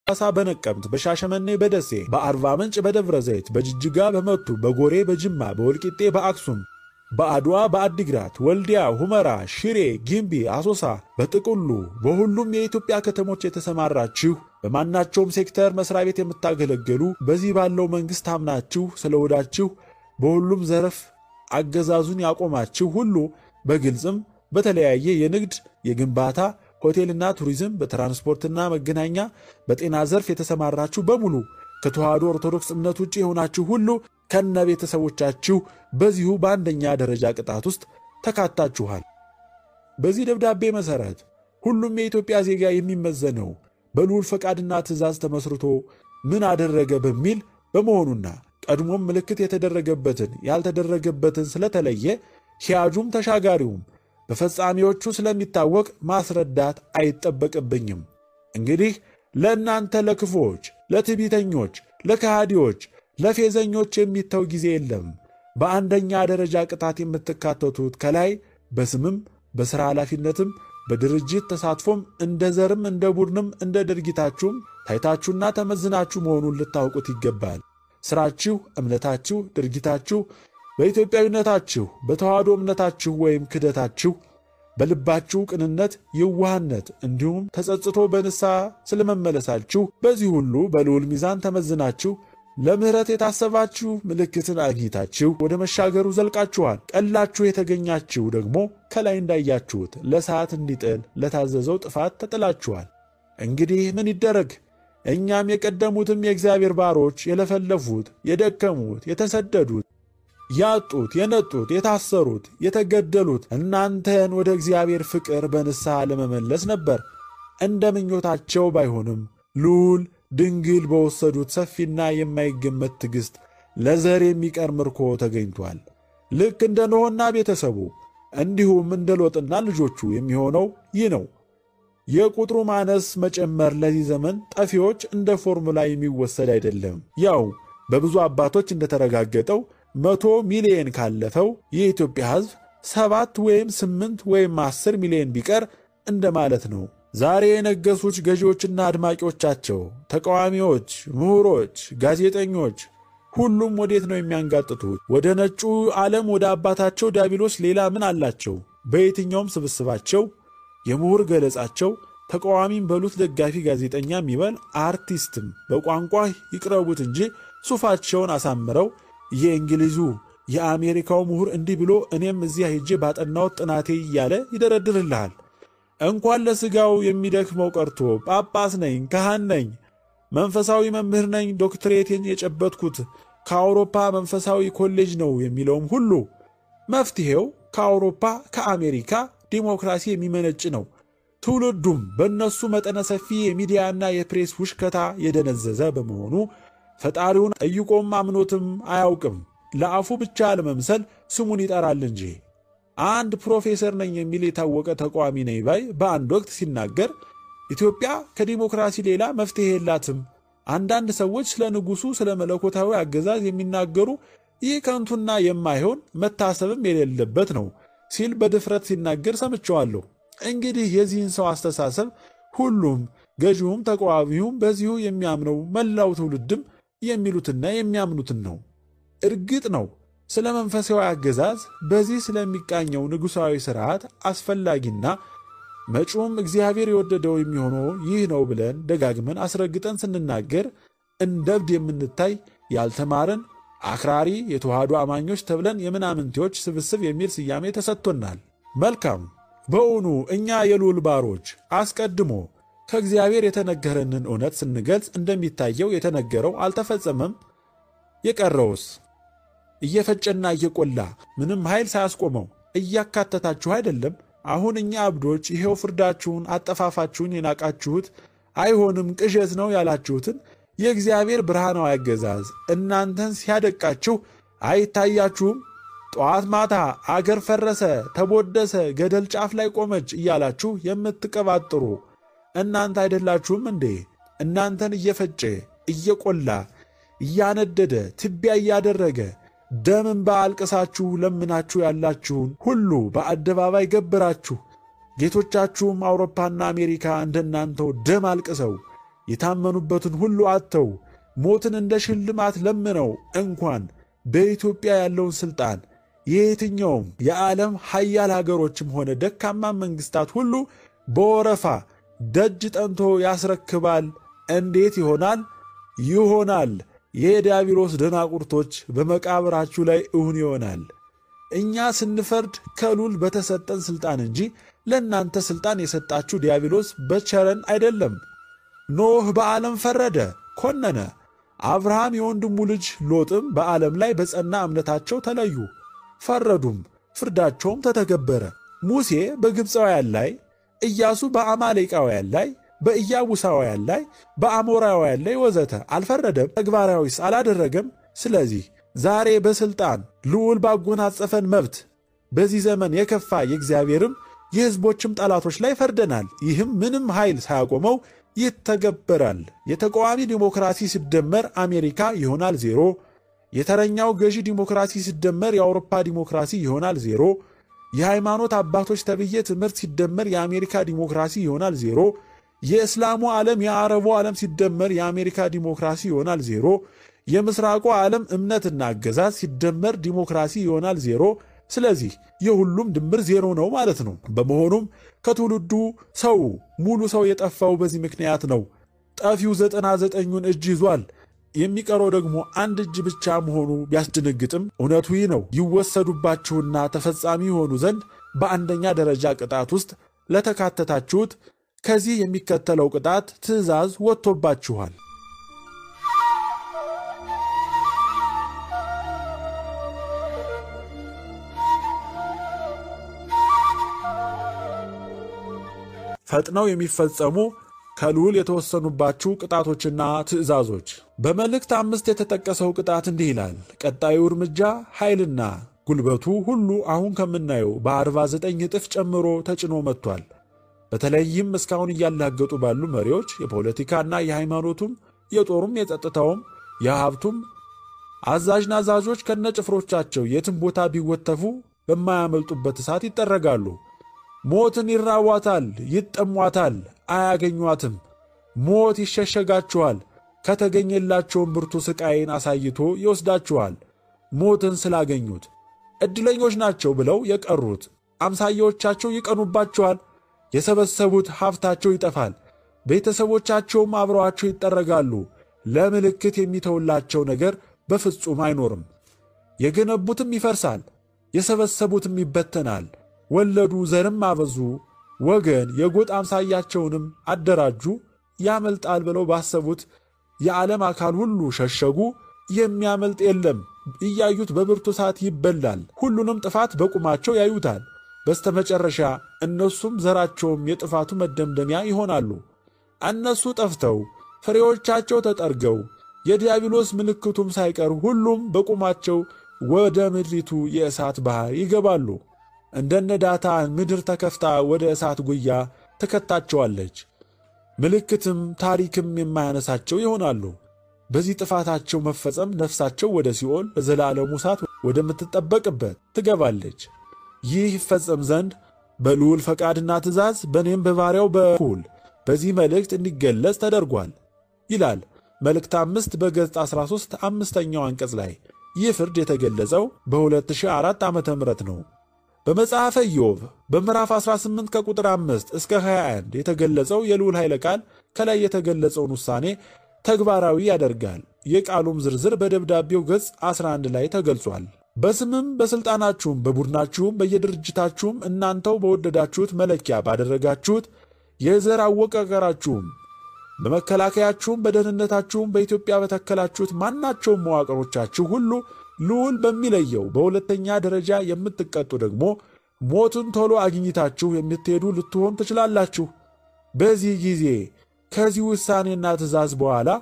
በሐዋሳ፣ በነቀምት፣ በሻሸመኔ፣ በደሴ፣ በአርባ ምንጭ፣ በደብረ ዘይት፣ በጅጅጋ፣ በመቱ፣ በጎሬ፣ በጅማ፣ በወልቂጤ፣ በአክሱም በአድዋ፣ በአዲግራት፣ ወልዲያ፣ ሁመራ፣ ሽሬ፣ ጊምቢ፣ አሶሳ፣ በጥቅሉ በሁሉም የኢትዮጵያ ከተሞች የተሰማራችሁ በማናቸውም ሴክተር መስሪያ ቤት የምታገለግሉ በዚህ ባለው መንግሥት አምናችሁ ስለወዳችሁ በሁሉም ዘርፍ አገዛዙን ያቆማችሁ ሁሉ በግልጽም በተለያየ የንግድ፣ የግንባታ፣ ሆቴልና ቱሪዝም፣ በትራንስፖርትና መገናኛ፣ በጤና ዘርፍ የተሰማራችሁ በሙሉ ከተዋሕዶ ኦርቶዶክስ እምነት ውጭ የሆናችሁ ሁሉ ከነ ቤተሰቦቻችሁ በዚሁ በአንደኛ ደረጃ ቅጣት ውስጥ ተካታችኋል። በዚህ ደብዳቤ መሠረት ሁሉም የኢትዮጵያ ዜጋ የሚመዘነው በልዑል ፈቃድና ትእዛዝ ተመስርቶ ምን አደረገ በሚል በመሆኑና ቀድሞም ምልክት የተደረገበትን ያልተደረገበትን ስለተለየ ሂያጁም ተሻጋሪውም በፈጻሚዎቹ ስለሚታወቅ ማስረዳት አይጠበቅብኝም። እንግዲህ ለእናንተ ለክፉዎች፣ ለትዕቢተኞች፣ ለከሃዲዎች፣ ለፌዘኞች የሚተው ጊዜ የለም። በአንደኛ ደረጃ ቅጣት የምትካተቱት ከላይ በስምም በሥራ ኃላፊነትም በድርጅት ተሳትፎም እንደ ዘርም እንደ ቡድንም እንደ ድርጊታችሁም ታይታችሁና ተመዝናችሁ መሆኑን ልታውቁት ይገባል። ሥራችሁ፣ እምነታችሁ፣ ድርጊታችሁ በኢትዮጵያዊነታችሁ በተዋህዶ እምነታችሁ ወይም ክደታችሁ በልባችሁ ቅንነት፣ የዋህነት እንዲሁም ተጸጽቶ በንስሐ ስለመመለሳችሁ በዚህ ሁሉ በልዑል ሚዛን ተመዝናችሁ ለምሕረት የታሰባችሁ ምልክትን አግኝታችሁ ወደ መሻገሩ ዘልቃችኋል። ቀላችሁ የተገኛችሁ ደግሞ ከላይ እንዳያችሁት ለሰዓት እንዲጥል ለታዘዘው ጥፋት ተጥላችኋል። እንግዲህ ምን ይደረግ? እኛም የቀደሙትም የእግዚአብሔር ባሮች የለፈለፉት፣ የደከሙት፣ የተሰደዱት ያጡት፣ የነጡት፣ የታሰሩት፣ የተገደሉት እናንተን ወደ እግዚአብሔር ፍቅር በንስሐ ለመመለስ ነበር። እንደ ምኞታቸው ባይሆንም ልዑል ድንግል በወሰዱት ሰፊና የማይገመት ትዕግሥት ለዘር የሚቀር ምርኮ ተገኝቷል። ልክ እንደ ኖኅና ቤተሰቡ እንዲሁም እንደ ሎጥና ልጆቹ የሚሆነው ይህ ነው። የቁጥሩ ማነስ መጨመር ለዚህ ዘመን ጠፊዎች እንደ ፎርሙላ የሚወሰድ አይደለም። ያው በብዙ አባቶች እንደተረጋገጠው መቶ ሚሊየን ካለፈው የኢትዮጵያ ሕዝብ ሰባት ወይም ስምንት ወይም አስር ሚሊዮን ቢቀር እንደማለት ነው። ዛሬ የነገሱት ገዢዎችና አድማቂዎቻቸው፣ ተቃዋሚዎች፣ ምሁሮች፣ ጋዜጠኞች ሁሉም ወዴት ነው የሚያንጋጥቱት? ወደ ነጩ ዓለም ወደ አባታቸው ዲያብሎስ ሌላ ምን አላቸው? በየትኛውም ስብስባቸው የምሁር ገለጻቸው ተቃዋሚም በሉት ደጋፊ ጋዜጠኛ የሚበል አርቲስትም በቋንቋ ይቅረቡት እንጂ ሱፋቸውን አሳምረው የእንግሊዙ የአሜሪካው ምሁር እንዲህ ብሎ እኔም እዚያ ሄጄ ባጠናሁት ጥናቴ እያለ ይደረድርልሃል። እንኳን ለሥጋው የሚደክመው ቀርቶ ጳጳስ ነኝ፣ ካህን ነኝ፣ መንፈሳዊ መምህር ነኝ፣ ዶክትሬቴን የጨበጥኩት ከአውሮፓ መንፈሳዊ ኮሌጅ ነው የሚለውም ሁሉ መፍትሔው ከአውሮፓ ከአሜሪካ ዲሞክራሲ የሚመነጭ ነው። ትውልዱም በእነሱ መጠነ ሰፊ የሚዲያና የፕሬስ ውሽከታ የደነዘዘ በመሆኑ ፈጣሪውን ጠይቆም አምኖትም አያውቅም። ለአፉ ብቻ ለመምሰል ስሙን ይጠራል እንጂ። አንድ ፕሮፌሰር ነኝ የሚል የታወቀ ተቃዋሚ ነኝ ባይ በአንድ ወቅት ሲናገር ኢትዮጵያ ከዲሞክራሲ ሌላ መፍትሔ የላትም፣ አንዳንድ ሰዎች ስለ ንጉሡ ስለ መለኮታዊ አገዛዝ የሚናገሩ ይህ ከንቱና የማይሆን መታሰብም የሌለበት ነው ሲል በድፍረት ሲናገር ሰምቸዋለሁ። እንግዲህ የዚህን ሰው አስተሳሰብ ሁሉም ገዢውም ተቃዋሚውም በዚሁ የሚያምነው መላው ትውልድም የሚሉትና የሚያምኑትን ነው። እርግጥ ነው ስለ መንፈሳዊ አገዛዝ በዚህ ስለሚቃኘው ንጉሣዊ ሥርዓት አስፈላጊና መጪውም እግዚአብሔር የወደደው የሚሆነው ይህ ነው ብለን ደጋግመን አስረግጠን ስንናገር እንደ እብድ የምንታይ ያልተማርን አክራሪ የተዋህዶ አማኞች ተብለን የምናምንቴዎች ስብስብ የሚል ስያሜ ተሰጥቶናል። መልካም። በእውኑ እኛ የልዑል ባሮች አስቀድሞ ከእግዚአብሔር የተነገረንን እውነት ስንገልጽ እንደሚታየው የተነገረው አልተፈጸመም? የቀረውስ እየፈጨና እየቆላ ምንም ኃይል ሳያስቆመው እያካተታችሁ አይደለም? አሁን እኛ እብዶች ይሄው ፍርዳችሁን፣ አጠፋፋችሁን የናቃችሁት አይሆንም ቅዠት ነው ያላችሁትን የእግዚአብሔር ብርሃናዊ አገዛዝ እናንተን ሲያደቃችሁ አይታያችሁም? ጠዋት ማታ አገር ፈረሰ፣ ተቦደሰ፣ ገደል ጫፍ ላይ ቆመች እያላችሁ የምትቀባጥሩ እናንተ አይደላችሁም እንዴ? እናንተን እየፈጨ እየቆላ እያነደደ ትቢያ እያደረገ ደም እንባ አልቅሳችሁ ለምናችሁ ያላችሁን ሁሉ በአደባባይ ገብራችሁ ጌቶቻችሁም አውሮፓና አሜሪካ እንደናንተው ደም አልቅሰው የታመኑበትን ሁሉ አጥተው ሞትን እንደ ሽልማት ለምነው እንኳን በኢትዮጵያ ያለውን ሥልጣን የየትኛውም የዓለም ሀያል ሀገሮችም ሆነ ደካማ መንግሥታት ሁሉ በወረፋ ደጅ ጠንቶ ያስረክባል። እንዴት ይሆናል? ይሆናል። የዲያብሎስ ደናቁርቶች በመቃብራችሁ ላይ እውን ይሆናል። እኛ ስንፈርድ ከሉል በተሰጠን ሥልጣን እንጂ ለእናንተ ሥልጣን የሰጣችሁ ዲያብሎስ በቸረን አይደለም። ኖህ በዓለም ፈረደ፣ ኮነነ። አብርሃም የወንድሙ ልጅ ሎጥም በዓለም ላይ በጸና እምነታቸው ተለዩ፣ ፈረዱም፣ ፍርዳቸውም ተተገበረ። ሙሴ በግብፃውያን ላይ፣ ኢያሱ በአማሌቃውያን ላይ፣ በኢያቡሳውያን ላይ፣ በአሞራውያን ላይ ወዘተ አልፈረደም? ተግባራዊስ አላደረገም? ስለዚህ ዛሬ በሥልጣን ልዑል ባጎናጸፈን መብት በዚህ ዘመን የከፋ የእግዚአብሔርም የሕዝቦችም ጠላቶች ላይ ፈርደናል። ይህም ምንም ኃይል ሳያቆመው ይተገበራል። የተቃዋሚ ዲሞክራሲ ሲደመር አሜሪካ ይሆናል ዜሮ። የተረኛው ገዢ ዲሞክራሲ ሲደመር የአውሮፓ ዲሞክራሲ ይሆናል ዜሮ። የሃይማኖት አባቶች ተብዬ ትምህርት ሲደመር የአሜሪካ ዲሞክራሲ ይሆናል ዜሮ። የእስላሙ ዓለም የአረቡ ዓለም ሲደመር የአሜሪካ ዲሞክራሲ ይሆናል ዜሮ። የምስራቁ ዓለም እምነትና አገዛዝ ሲደመር ዲሞክራሲ ይሆናል ዜሮ። ስለዚህ የሁሉም ድምር ዜሮ ነው ማለት ነው። በመሆኑም ከትውልዱ ሰው ሙሉ ሰው የጠፋው በዚህ ምክንያት ነው። ጠፊው ዘጠና ዘጠኙን እጅ ይዟል። የሚቀረው ደግሞ አንድ እጅ ብቻ መሆኑ ቢያስደነግጥም እውነቱ ይህ ነው። ይወሰዱባችሁና ተፈጻሚ የሆኑ ዘንድ በአንደኛ ደረጃ ቅጣት ውስጥ ለተካተታችሁት ከዚህ የሚከተለው ቅጣት ትእዛዝ ወጥቶባችኋል። ፈጥነው የሚፈጸሙ ከልዑል የተወሰኑባችሁ ቅጣቶችና ትእዛዞች። በመልእክት አምስት የተጠቀሰው ቅጣት እንዲህ ይላል። ቀጣዩ እርምጃ ኃይልና ጉልበቱ ሁሉ አሁን ከምናየው በ49 እጥፍ ጨምሮ ተጭኖ መጥቷል። በተለይም እስካሁን እያላገጡ ባሉ መሪዎች የፖለቲካና የሃይማኖቱም የጦሩም የጸጥታውም የሀብቱም አዛዥ ናዛዦች ከነጭፍሮቻቸው የትም ቦታ ቢወተፉ በማያመልጡበት እሳት ይጠረጋሉ። ሞትን ይራቧታል፣ ይጠሟታል፣ አያገኟትም። ሞት ይሸሸጋችኋል፣ ከተገኘላቸውም ብርቱ ሥቃይን አሳይቶ ይወስዳችኋል። ሞትን ስላገኙት ዕድለኞች ናቸው ብለው የቀሩት አምሳያዎቻቸው ይቀኑባችኋል። የሰበሰቡት ሀብታቸው ይጠፋል፣ ቤተሰቦቻቸውም አብረዋቸው ይጠረጋሉ። ለምልክት የሚተውላቸው ነገር በፍጹም አይኖርም። የገነቡትም ይፈርሳል፣ የሰበሰቡትም ይበተናል። ወለዱ፣ ዘርም አበዙ፣ ወገን የጎጥ አምሳያቸውንም አደራጁ። ያመልጣል ብለው ባሰቡት የዓለም አካል ሁሉ ሸሸጉ። የሚያመልጥ የለም። እያዩት በብርቱ እሳት ይበላል። ሁሉንም ጥፋት በቁማቸው ያዩታል። በስተመጨረሻ እነሱም ዘራቸውም የጥፋቱ መደምደሚያ ይሆናሉ። እነሱ ጠፍተው ፍሬዎቻቸው ተጠርገው የዲያብሎስ ምልክቱም ሳይቀር ሁሉም በቁማቸው ወደ ምድሪቱ የእሳት ባሕር ይገባሉ። እንደነ ዳታን ምድር ተከፍታ ወደ እሳት ጉያ ትከታቸዋለች። ምልክትም ታሪክም የማያነሳቸው ይሆናሉ። በዚህ ጥፋታቸው መፈጸም ነፍሳቸው ወደ ሲኦል በዘላለሙ እሳት ወደምትጠበቅበት ትገባለች። ይህ ይፈጸም ዘንድ በልዑል ፈቃድና ትእዛዝ በእኔም በባሪያው በኩል በዚህ መልእክት እንዲገለጽ ተደርጓል ይላል መልእክት አምስት በገጽ 13 አምስተኛው አንቀጽ ላይ። ይህ ፍርድ የተገለጸው በ2004 ዓ ም ነው። በመጽሐፈ ኢዮብ በምዕራፍ 18 ከቁጥር 5 እስከ 21 የተገለጸው የልዑል ኃይለ ቃል ከላይ የተገለጸውን ውሳኔ ተግባራዊ ያደርጋል። የቃሉም ዝርዝር በደብዳቤው ገጽ 11 ላይ ተገልጿል። በስምም በሥልጣናችሁም በቡድናችሁም በየድርጅታችሁም እናንተው በወደዳችሁት መለኪያ ባደረጋችሁት የዘር አወቃቀራችሁም በመከላከያችሁም በደህንነታችሁም በኢትዮጵያ በተከላችሁት ማናቸውም መዋቅሮቻችሁ ሁሉ ልዑል በሚለየው በሁለተኛ ደረጃ የምትቀጡ ደግሞ ሞትን ቶሎ አግኝታችሁ የምትሄዱ ልትሆን ትችላላችሁ። በዚህ ጊዜ ከዚህ ውሳኔና ትእዛዝ በኋላ